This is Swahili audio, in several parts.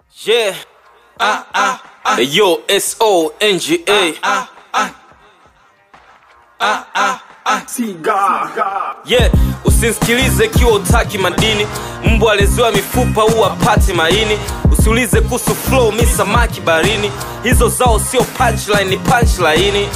Yeah. Ah, ah, ah. Yo, S O N G A. Yeah, usinsikilize ikiwa utaki madini. Mbwa aleziwa mifupa huwa pati maini. Usiulize kuhusu flow, mi samaki barini. Hizo zao sio punchline, ni punchline.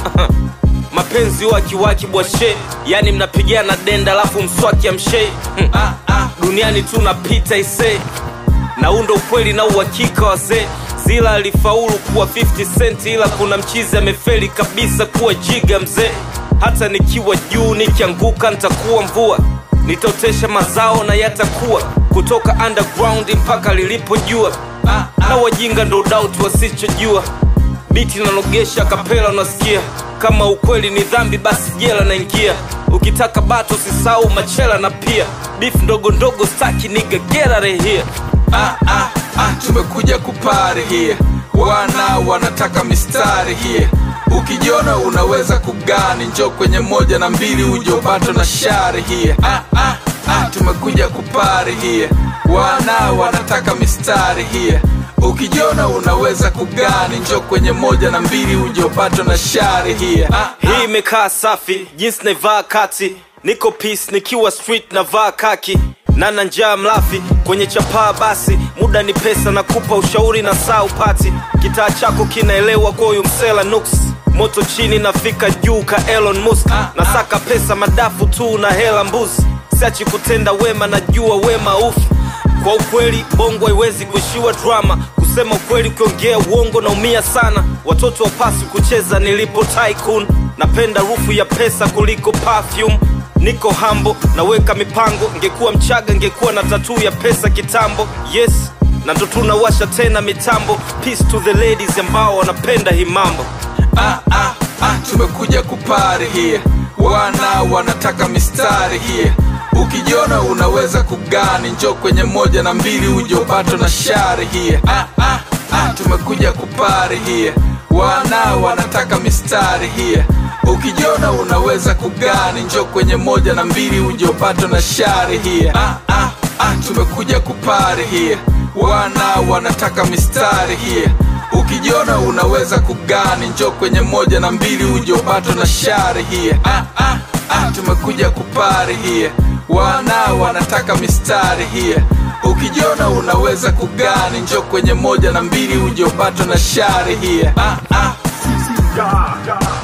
Mapenzi huwa kiwaki bwashe, yani mnapigana denda alafu mswaki amshe. Hmm. Duniani tu napita isee na huu ndo ukweli na uhakika wazee zila alifaulu kuwa 50 cent ila kuna mchizi amefeli kabisa kuwa jiga mzee hata nikiwa juu nikianguka nitakuwa mvua nitaotesha mazao na yatakuwa kutoka underground mpaka lilipojua na wajinga ndo doubt wasichojua biti nanogesha kapela unasikia kama ukweli ni dhambi basi jela naingia ukitaka bato usisahau machela na pia beef ndogo ndogo staki niga get out of here ah, ah, ah, tumekuja kupari here wana wanataka mistari here ukijiona unaweza kugani njo kwenye moja na mbili ujobato na shari here ah, ah, ah, tumekuja kupari here wana wanataka mistari here ukijiona unaweza kugani njo kwenye moja na mbili ujobato na shari here ah, hii imekaa safi jinsi naivaa kati niko peace nikiwa street navaa kaki nana njaa mlafi kwenye chapaa basi muda ni pesa na kupa ushauri na saa upati kitaa chako kinaelewa kwa huyu msela nuks moto chini nafika juu ka elon musk nasaka pesa madafu tu na hela mbuzi siachi kutenda wema najua wema ufu kwa ukweli bongo haiwezi kuishiwa drama kusema ukweli ukiongea uongo naumia sana watoto wapasi kucheza nilipo tycoon napenda rufu ya pesa kuliko perfume niko hambo naweka mipango ngekuwa mchaga ngekuwa na tatuu ya pesa kitambo yes na ndo tunawasha tena mitambo peace to the ladies ambao wanapenda hii mambo ah, ah, ah, tumekuja kupari here wana wanataka mistari here ukijiona unaweza kugani njo kwenye moja na mbili ujobato na shari here ah, ah, ah, tumekuja kupari here wana wanataka mistari here ukijiona unaweza kugani njo kwenye moja na mbili ujobato na shari here ah, ah, ah, tumekuja kupari here wana wanataka mistari here ukijiona unaweza kugani njo kwenye moja na mbili ujobato na shari here ah, ah, ah, tumekuja kupari here wana wanataka mistari here ukijiona unaweza kugani njo kwenye moja na mbili ujobato na shari here ah, ah. God, God.